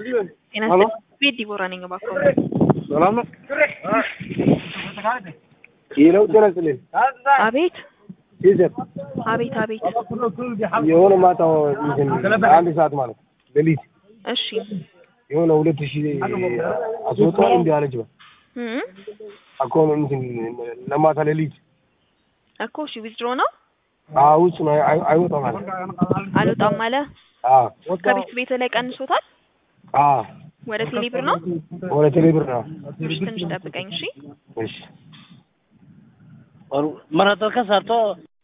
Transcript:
ጤና ሄሎ ቤት ዲቦራ ነኝ። እባክዎ ሰላም ነው? ይለው ጤና ይስጥልኝ። አቤት ይዘት አቤት አቤት። የሆነ ማታ እንትን አንድ ሰዓት ማለት ሌሊት እሺ የሆነ ሁለት ሺህ አስወጣው እንዲ አለች በ እም አኮን እንትን ለማታ ሌሊት እኮ እሺ ዊዝድሮ ነው አዎ ውጭ ነው አይ- አይወጣም አለ አልወጣም አለ። አዎ ከቤት ቤት ላይ ቀንሶታል። አዎ ወደ ቴሌብር ነው። ወደ ቴሌብር ነው እሺ ትንሽ ጠብቀኝ እሺ። እሺ और मरा तो का सर तो